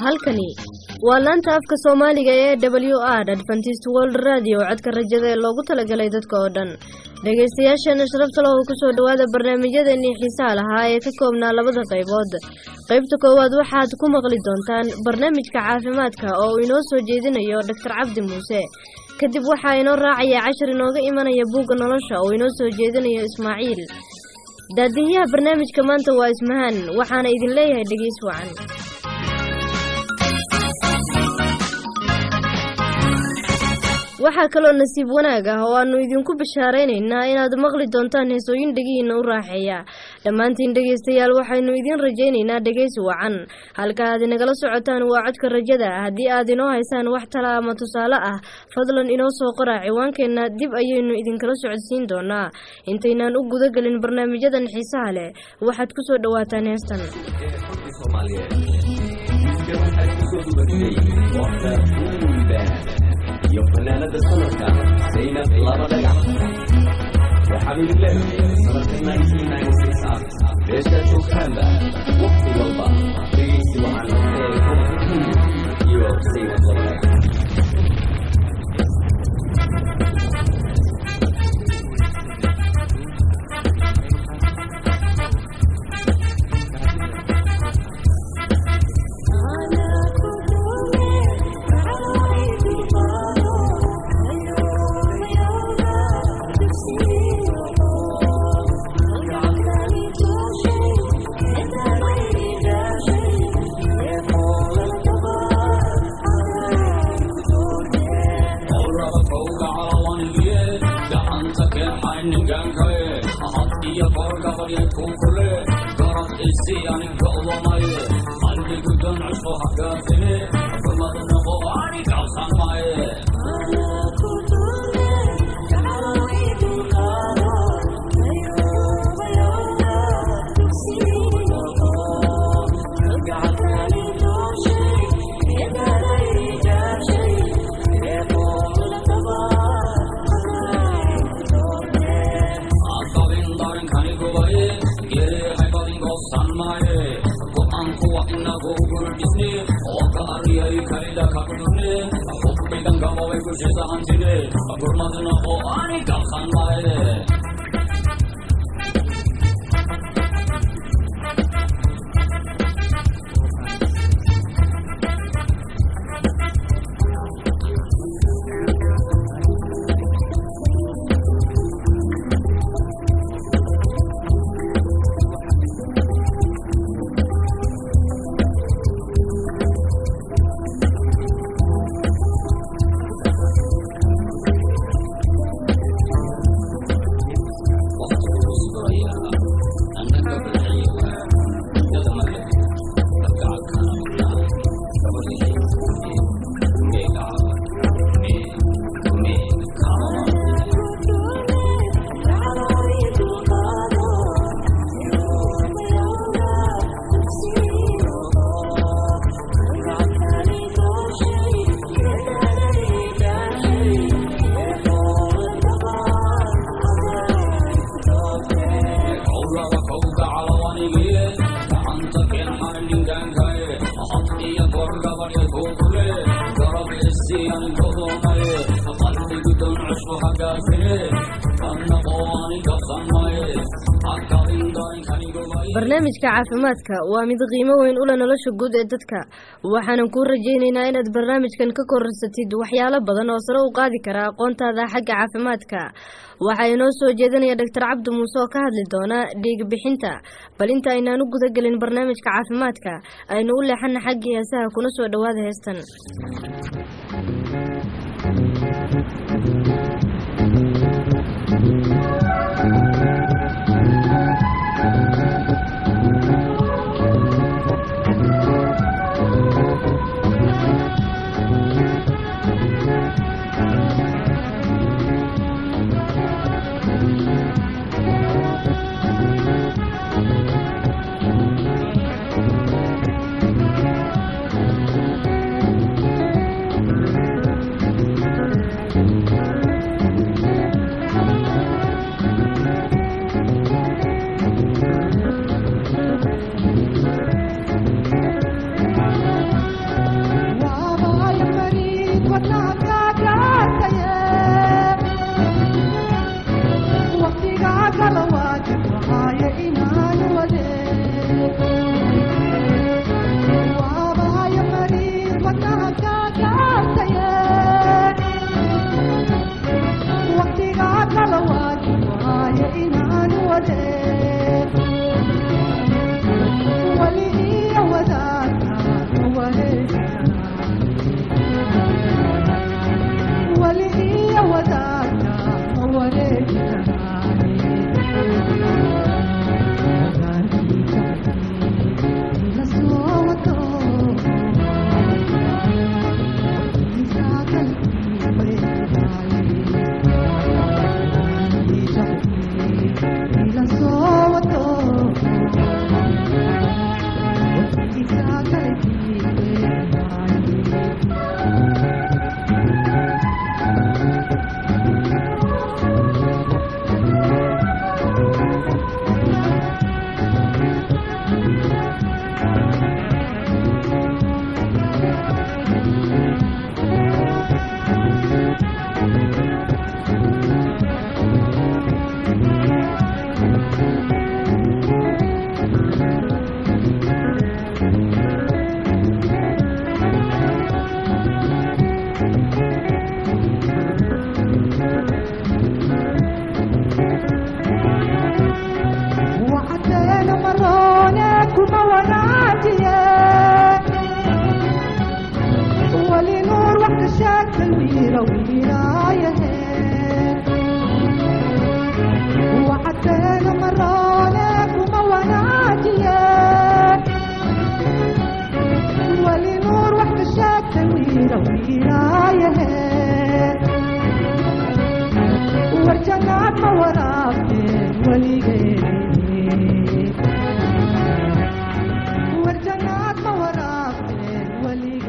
halkani waa laanta afka soomaaliga ee w r adventist world radio codka rajada ee loogu talagalay dadka oo dhan dhegaystayaasheena sharafta lahu kusoo dhowaada barnaamijyadeennii xiisaha lahaa ee ka koobnaa labada qaybood qaybta koowaad waxaad ku maqli doontaan barnaamijka caafimaadka oo uu inoo soo jeedinayo doctor cabdi muuse kadib waxaa inoo raacaya cashar inooga imanaya buugga nolosha oo inoo soo jeedinayo ismaaciil daadihiyaha barnaamijka maanta waa ismahaan waxaana idin leeyahay dhegeys wacan waxaa kaloo nasiib wanaag ah oo aanu idinku bishaaraynaynaa inaad maqli doontaan heesooyin dhegihiina u raaxeeya dhammaantiin dhegaystayaal waxaynu idiin rajaynaynaa dhegaysi wacan halka aad inagala socotaan waa codka rajada haddii aad inoo haysaan wax tala ama tusaale ah fadlan inoo soo qora ciwaankeenna dib ayaynu idinkala socodsiin doonaa intaynaan u gudagelin barnaamijyadan xiisaha leh waxaad ku soo dhowaataan heestan iyo fanaanada sanadka zaynab laba dhagax waxaan idin leeyahay sanadka ah beeshaa joogtaanba waqti walba dhegaysi waxaan ee iyo zaynab laba dhagax barnaamijka caafimaadka waa mid qiimo weyn ula nolosha guud ee dadka waxaanan kuu rajaynaynaa inaad barnaamijkan ka korarsatid waxyaalo badan oo sare u qaadi kara aqoontaada xagga caafimaadka waxaa inoo soo jeedinaya doctor cabdi muuse oo ka hadli doona dhiig bixinta bal inta aynaan u gudagelin barnaamijka caafimaadka aynu u leexana xaggii heesaha kuna soo dhowaada heestan وعدينا مرونك وموراتيه ولي نور وحده شاك الويرة ويرايه وعدينا مرونك وموراتيه ولي نور وحده شاك الويرة ويرايه ورجعنا ما وراك ولي ورجعنا ما وراك ولي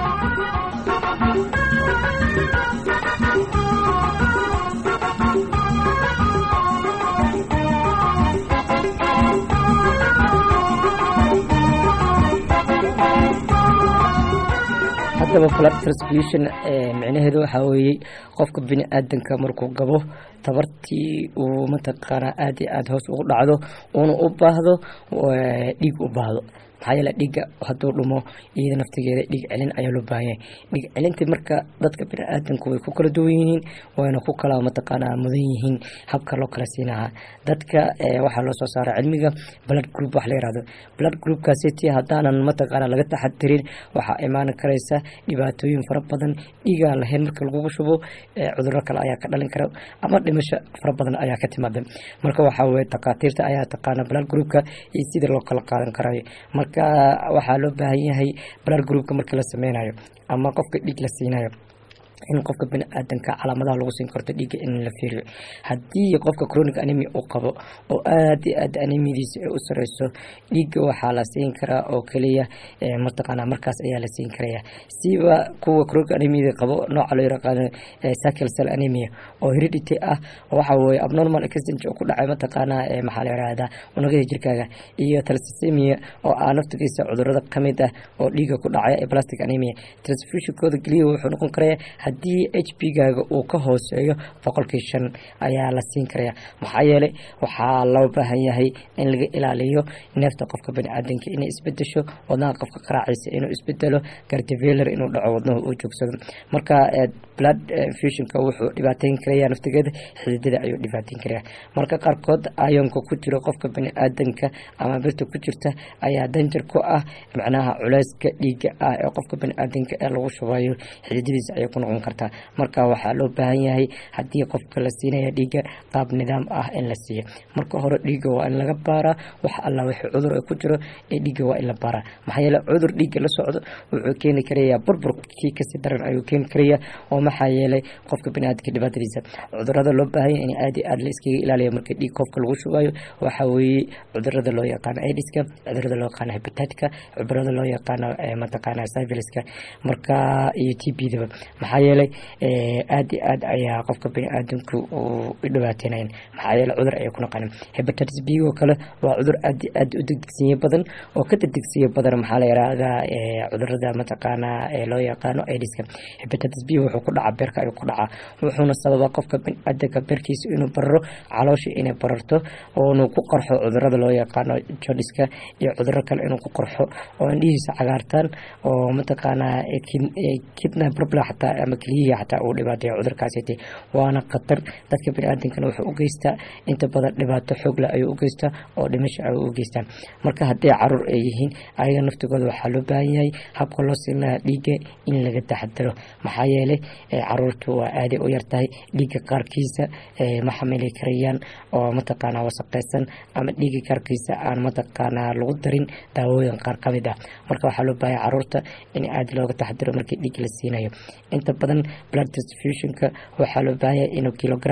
haddaba blood transfusion eh, micnaheedu waxaa weeye qofka bini aadanka markuu gabo tabartii uu mataqaanaa aad iyo aad hoos ugu dhacdo uuna u baahdo eh, dhiig u baahdo maxaa yeele dhiigga hadduu dhumo iyada naftigeeda dhiig celin ayaa loo baahan yahay dhiig celinta marka dadka bini aadanku way ku kala duwan yihiin wayna ku kala mataqaanaa mudan yihiin habka loo kala siinahaa dadka eh, waxaa loo soo saara cilmiga blood group wax la yirahdo blood groupkaasiti haddaanan mataqaanaa laga taxadirin waxaa imaan karaysa dhibaatooyin fara badan dhiigaa lahayn marka lagugu shubo eh, cudurro kale ayaa ka dhalin kara ama dhimasho fara badan ayaa ka timaada marka waxaa weye takhaatiirta ayaa taqaana blood groupka iyo sida loo kala qaadan karayo marka waxaa loo baahan yahay blood groupka markii la sameynayo ama qofka dhiig la siinayo in qofka bini aadanka calaamadaha lagu siin karto dhiigga in la fiiriyo haddii qofka chronic anemia uu qabo oo aad iyo aad anemiadiisa ay u sareyso dhiigga waxaa la siin karaa oo keliya eh, mataqaanaa markaas ayaa la siin karaya siba kuwa chronic anemia qabo nooca loo yaqaano eh, sickle cell anemia oo heredity ah waxa weeye abnormal exchange oo ku dhacay mataqaanaa eh, maxaa la yirahdaa unugyada jirkaaga iyo thalassemia oo ah naftigiisa cudurada kamid ah oo dhiigga ku dhacaya ee plastic anemia transfusionkooda keliya wuxuu noqon karaya haddii h p gaaga uu ka hooseeyo boqolkii shan ayaa la siin karaya maxaa yeelay waxaa loo baahan yahay in laga ilaaliyo neefta qofka baniaadanka inay isbedesho wadnaha qofka qaraaciisa inuu isbedelo gardiveler inuu dhaco wadnahu uu joogsado marka eh, blood eh, fusionka wuxuu dhibaateyn karaya naftigeeda xididada ayuu dhibaateyn karaya marka qaarkood ayonka ku jiro qofka baniaadanka ama birta ku jirta ayaa danjar ku ah macnaha culeyska dhiiga ah ee qofka baniaadanka ee lagu shubayo xididadiisa ayay ku noqon kartaa marka waxaa loo baahan yahay haddii qofka la siinaya dhiiga qaab nidaam ah in la siiyo marka hore dhiiga waa in laga baaraa wax alla wixii cudur ay ku jiro ee dhiiga waa in la baaraa maxaa yeele cudur dhiiga la socdo wuxuu keeni karayaa burburkii kasii daran ayuu keeni karayaa oo maxaa yeelay qofka baniaadamka dhibaatadiisa cudurada loo baahan yahay in aad iyo aad la iskaga ilaaliyo marka dhiig qofka lagu shubayo waxaa weeye cudurada loo yaqaano aidiska cudurada loo yaqaano hepatitka cudurada loo yaqaano eh, mataqaana syphiliska marka iyo t b daba maxaa yeelay eh, aad iyo aad ayaa qofka baniaadamku uu u dhibaateynayeen maxaa yeelay cudur ayay ku naqanin hepatitis b oo kale waa cudur aad iyo aad u degdegsiye badan oo ka degdegsiye badan maxaa la yirahdaa eh, cudurada mataqaana ee loo yaqaano aidiska hepatitis b wuxuu ku dhacaa beerka ayuu ku dhacaa wuxuuna sababaa qofka baniaadamka beerkiisa inuu bararo caloosha inay bararto oonu ku qarxo cudurada loo yaqaano jodiska iyo cuduro kale inuu ku qarxo oo indhihiisa cagaartaan oo mataqaanaa eh, kin- eh, kidney problem xataa ama keliyihii xataa uu dhibaateeyo cudurkaasiti waana khatar dadka baniaadamkana wuxuu u geystaa inta badan dhibaato xoog leh ayuu u geystaa oo dhimasho ayuu u geystaa marka hadday caruur ay yihiin ayaga naftigooda waxaa loo baahan yahay habka loo siin lahaa dhiigga in laga taxadaro maxaa yeelay eh, caruurtu waa aaday u yartahay dhiigga qaarkiisa eh, ma xamili karayaan oo mataqaanaa wasaqeysan ama dhiigga qaarkiisa aan mataqaanaa lagu darin daawooyin qaar ka mid ah marka waxaa loo baahan caruurta in aad looga taxadaro markii dhiig la siinayo inta badan blood transfusionka waxaa loo baahan yahay inuu kilogram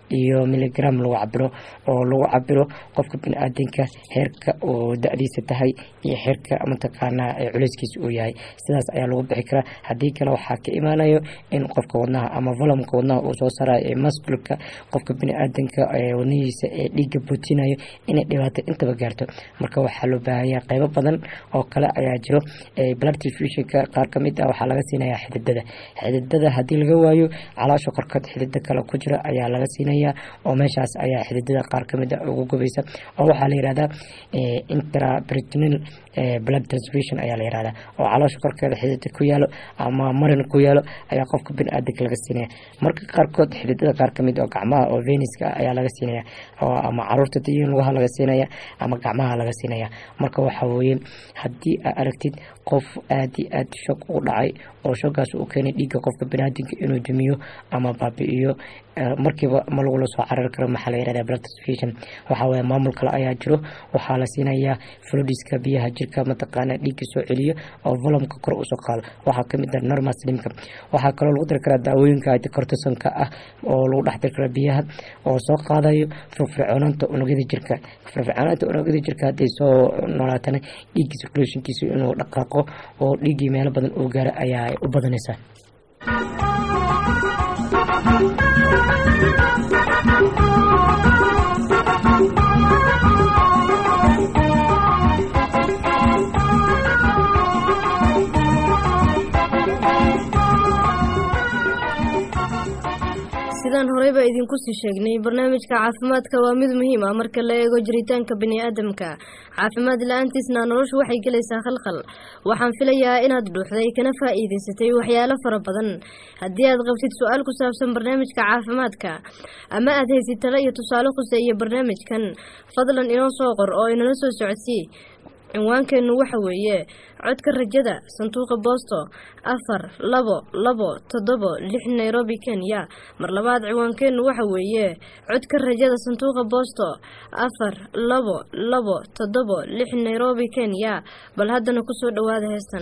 iyo miligram lagu cabiro oo lagu cabiro qofka bini-aadanka heerka oo da-diisa tahay iyo heerka mataqaanaa ee culeyskiisa uu yahay sidaas ayaa lagu bixi karaa haddii kale waxaa ka imaanayo in qofka wadnaha ama volumka wadnaha uu soo saarayo ee masculka qofka bini-aadanka ee wadnihiisa ee dhiigga bootinayo inay dhibaato intaba gaarto marka waxaa loo baahanyaa qeybo badan oo kale ayaa jiro blood diffusionka qaar kamid ah waxaa laga siinayaa xididada xididada haddii laga waayo caloosha korkood xidida kale ku jira ayaa laga siinayaa oo meeshaas ayaa xididada qaar kamid ah ugu gubaysa oo waxaa la yihahdaa intraperitoneal blood transfusion ayaa la yihahdaa oo caloosha korkeeda xidida ku yaalo ama marin ku yaalo ayaa qofka bini-aadanka laga siinaya marka qaarkood xididada qaar kamid oo gacmaha oo veniska ayaa laga siinaya oo ama caruurta dayin lugaha laga siinaya ama gacmaha laga siinaya marka waxaa weeye haddii aa aragtid qof aada iyo aada shog u dhacay oo shoggaas uu keenay dhiigga qofka biniaadanka inuu dumiyo ama baabi-iyo markiiba ma lagula soo carari karo maxaa la yihahda blood transfusion waxaa waye maamul kale ayaa jiro waxaa la siinayaa fludiska biyaha jirka mataqaana dhiigga soo celiyo oo volumka kor usoo qaado waxaa kamid ah normal slimka waxaa kaloo lagu dari karaa daawooyinka anticortisonka ah oo lagu dhex dari karaa biyaha oo soo qaadayo firfircoonaanta unugyada jirka firfircoonaanta unugyada jirka hadday soo noolaatana dhiigga circulationkiisa inuu dhaqaaqo oo dhiiggii meelo badan uu gaaro ayaa u badanaysaa sidaan horeyba idinku sii sheegnay barnaamijka caafimaadka waa mid muhiim ah marka la eego jiritaanka bini-aadamka caafimaad la-aantiisna noloshu waxay gelaysaa khalkhal waxaan filayaa inaad dhuuxday kana faa-iideysatay waxyaalo fara badan haddii aad qabtid su-aal ku saabsan barnaamijka caafimaadka ama aad haysid talo iyo tusaale khuseeya barnaamijkan fadlan inoo soo qor oo inala soo socodsii cinwaankeennu waxa weeye codka rajada sanduuqa boosto afar labo labo toddobo lix nairobi kenya mar labaad ciwaankeennu waxa weeye codka rajada sanduuqa boosto afar labo labo toddobo lix nairobi kenya bal haddana kusoo dhowaada heestan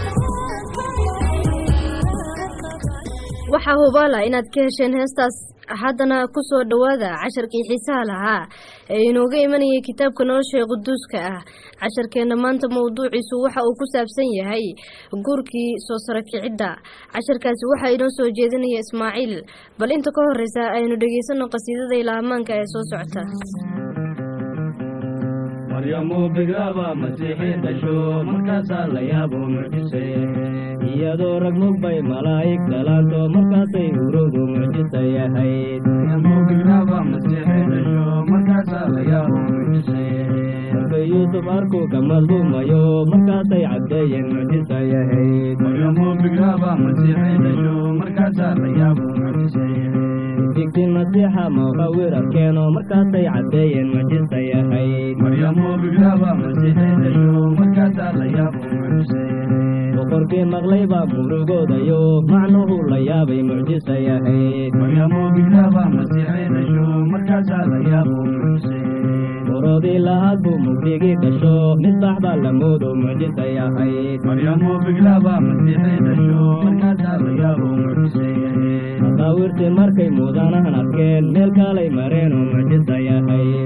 waxaa hubaala inaad ka hesheen heestaas haddana kusoo dhowaada casharkii xiisaha lahaa ee inooga imanayay kitaabka nolosha quduuska ah casharkeenna maanta mowduuciisu waxa uu ku saabsan yahay guurkii soo saro kicidda casharkaasi waxaa inoo soo jeedinaya ismaaciil bal inta ka horeysa aynu dhegaysano qasiidada ilaahmaanka ee soo socota maryamu bigraaba masiixii dhasho markaasaa la yaabo mucjisay iyadoo rag mugbay malaa'ig dhalaanto markaasay urowdu mucjisay ahayd markay yuusuf arku ka madluumayo markaasay caddeeyeen mucjisay ahayd digtin masiixa muqawir arkeeno markaasay caddeeyeen mucjisay ahayd boqorkii maqlay baa murugoodayo macnuhu la yaabay mucjisay ahayd borodii lahaad buu mugdigii dhasho misbax baa la moodo mucjisay ahayd maqaawirtii markay muudanahan arkeen meel kaalay mareen oo mucjisay ahayd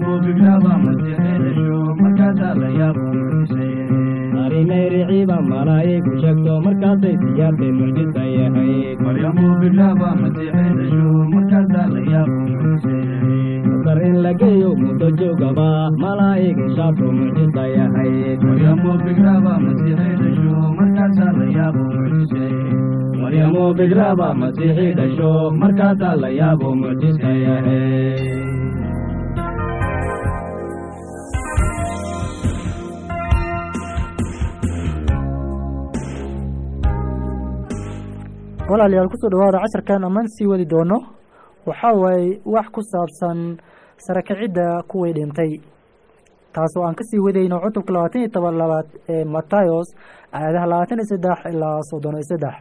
arrimay riciiba malaa'igu sheegto markaasay siyaartay mucjisay ahayd masar in la geeyo muddo joogaba malaa'ig ishaarto mucjisay ahayd maryamo bigraaba masiixii dhasho markaasaa la yaabo mucjisay ahayd walaalayaal kusoo dhawaada casharkan ammaan sii wadi doono waxaa waaye wax ku saabsan sarakicidda kuwii dhintay taasoo aan kasii wadayno cutubka labaatan iyo toban labaad ee matayos aayadaha labaatan iyo saddex ilaa soddon iyo saddex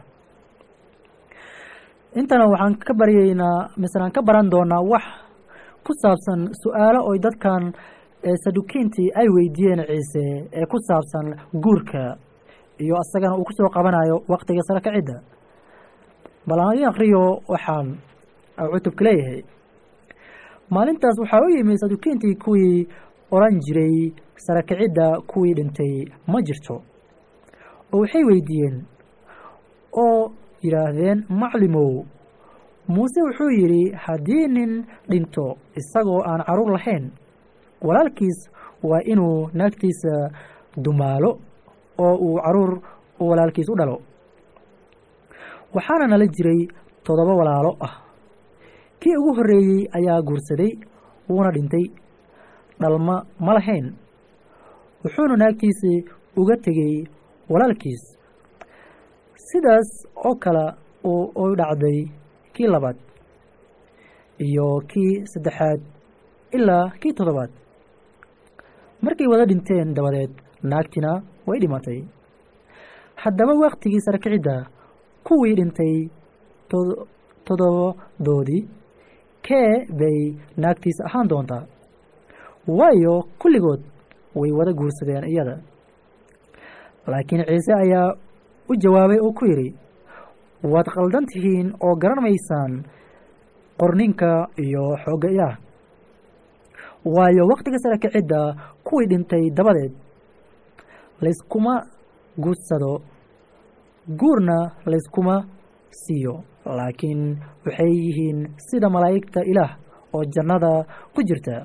intana waxaan ka baryeynaa mislaan ka baran doonaa wax ku saabsan su-aalo oy dadkan sadukiintii ay weydiiyeen ciise ee ku saabsan guurka iyo isagana uu kusoo qabanayo waqtiga sarakicidda bal aan idin akriyo waxaan cutubka leeyahay maalintaas waxaa u yimi sadukiintii kuwii odhan jiray sarakicidda kuwii dhintay ma jirto oo waxay weydiiyeen oo yidhaahdeen maclimow muuse wuxuu yidhi haddii nin dhinto isagoo aan caruur lahayn walaalkiis waa inuu naagtiisa dumaalo oo uu caruur walaalkiis u dhalo waxaana nala jiray toddoba walaalo ah kii ugu horreeyey ayaa guursaday wuuna dhintay dhalma ma lahayn wuxuuna naagtiisii uga tegey walaalkiis sidaas oo kale u dhacday kii labaad iyo kii saddexaad ilaa kii toddobaad markay wada dhinteen dabadeed naagtina way dhimatay haddaba waktigii sarkicidda kuwii dhintay toddobadoodii kee bay naagtiisa ahaan doontaa waayo kulligood way wada guursadeen iyada laakiin ciise ayaa u jawaabay oo ku yidhi waad khaldan tihiin oo garan maysaan qorninka iyo xoogga ilaah waayo wakhtiga sarakicidda kuwii dhintay dabadeed layskuma guursado guurna layskuma siiyo laakiin waxay yihiin sida malaa'igta ilaah oo jannada ku jirta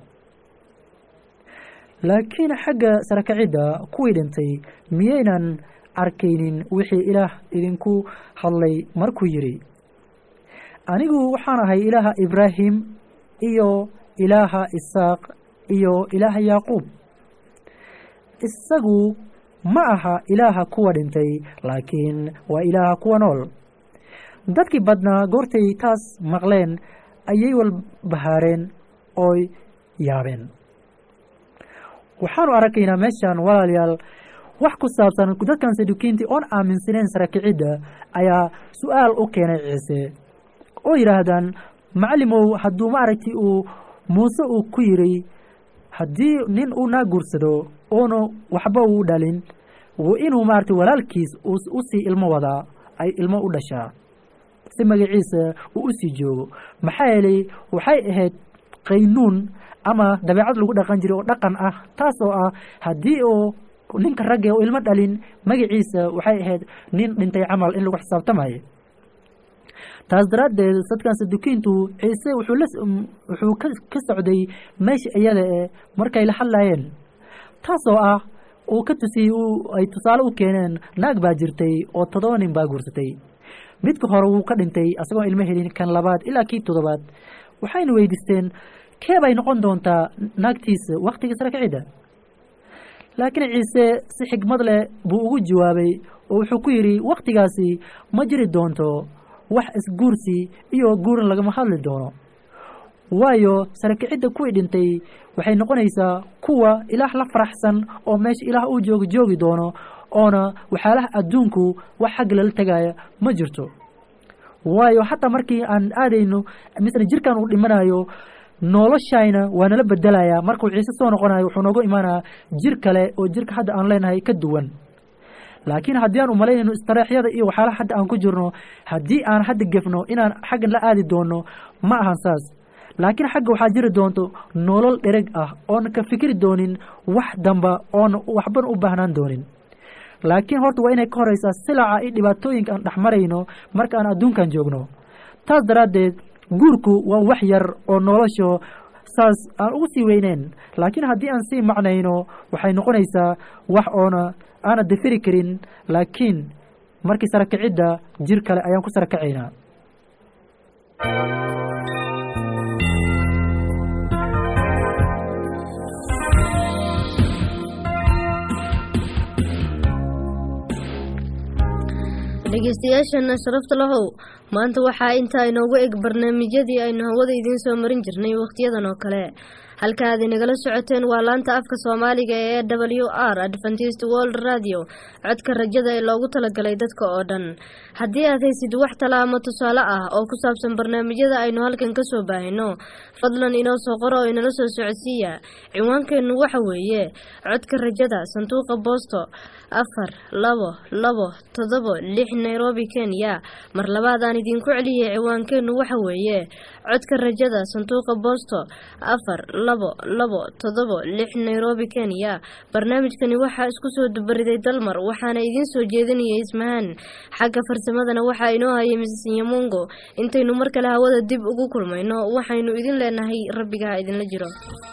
laakiin xagga sarakacidda kuwii dhintay miyaynan arkaynin wixii ilaah idinku hadlay markuu yidhi anigu waxaan ahay ilaaha ibraahim iyo ilaaha isaaq iyo ilaaha yaaquub isagu ma aha ilaaha kuwa dhintay laakiin waa ilaaha kuwa nool dadkii badnaa goortay taas maqleen ayay walbahaareen ooy yaabeen waxaanu arkaynaa meeshan walaalayaal wax ku saabsan dadkan sadukiintii oon aaminsaneyn sarakicidda ayaa su-aal u keenay ciise oo yidhaahdaan macalimow hadduu maaragtay uu muuse uu ku yidhi haddii nin uu naa guursado oonu waxba uu dhalin inuu maaragtay walaalkiis usii ilmo wadaa ay ilmo u dhashaa si magaciisa uu usii joogo maxaa yeelay waxay ahayd qaynuun ama dabeecad lagu dhaqan jiray oo dhaqan ah taas oo ah haddii uu ninka ragge oo ilmo dhalin magaciisa waxay ahayd nin dhintay camal in lagu xisaabtamayo taas daraaddeed dadkan sadukiintu ciise wuxuu la wuxuu ka ka socday meesha iyada ee markay la hadlayeen taas oo ah uu ka tusiyey uu ay tusaale u keeneen naag baa jirtay oo toddoba nin baa guursatay midka hore wuu ka dhintay asagoon ilmo helin kan labaad ilaa kii toddobaad waxayna weydiisteen kee bay noqon doontaa naagtiisa wakhtiga sare kicidda laakiin ciise si xigmad leh buu ugu jawaabay oo wuxuu ku yidhi wakhtigaasi ma jiri doonto wax isguursi iyo guurin lagama hadli doono waayo sare kicidda kuwii dhintay waxay noqonaysaa kuwa ilaah la faraxsan oo meesha ilaah uu joogi joogi doono oona waxyaalaha adduunku wax xagga lala tegaya ma jirto waayo xataa markii aan aadayno misle jirkan uu dhimanayo noloshayna waa nala bedelayaa markuu ciise soo noqonayo wuxuu noogu imaanayaa jir kale oo jirka hadda aan leenahay ka duwan laakiin haddii aan umalaynayno istareexyada iyo waxyaalaha hadda aan ku jirno haddii aan hadda gefno inaan xaggan la aadi doono ma ahan saas laakiin xagga waxaa jiri doonto nolol dhereg ah oona ka fikri doonin wax damba oona waxban u baahnaan doonin laakiin horta waa inay ka horeysaa silaca iyo dhibaatooyinka aan dhexmarayno marka aan adduunkan joogno taas daraaddeed guurku waa wax yar oo nolosho saas aan ugu sii weyneyn laakiin haddii aan sii macnayno waxay noqonaysaa wax oona aana dafiri karin laakiin markii sarakicidda jir kale ayaan ku sarakacaynaa dhegeystayaashana sharafta lahow maanta waxaa intaa inoogu eg barnaamijyadii aynu hawada idiin soo marin jirnay wakhtiyadan oo kale halka aad inagala socoteen waa laanta afka soomaaliga ee w r adventist world radio codka rajada ee loogu talagalay dadka oo dhan haddii aad haysid wax tala ama tusaale ah oo ku saabsan barnaamijyada aynu halkan kasoo baahino fadlan inoo soo qoro oo inala soo socodsiiya ciwaankeennu waxa weeye codka rajada sanduuqa boosto afar labo labo toddobo lix nairobi kenya mar labaadaan idinku celiyay ciwaankeennu waxa weeye codka rajada sanduuqa boosto afar labo labo toddobo lix nairobi kenya barnaamijkani waxaa isku soo dubariday dalmar waxaana idiin soo jeedinayay ismahaan xagga farsamadana waxaa inoo hayay misis nyamungo intaynu mar kale hawada dib ugu kulmayno waxaynu idin leenahay rabbiga ha idinla jiro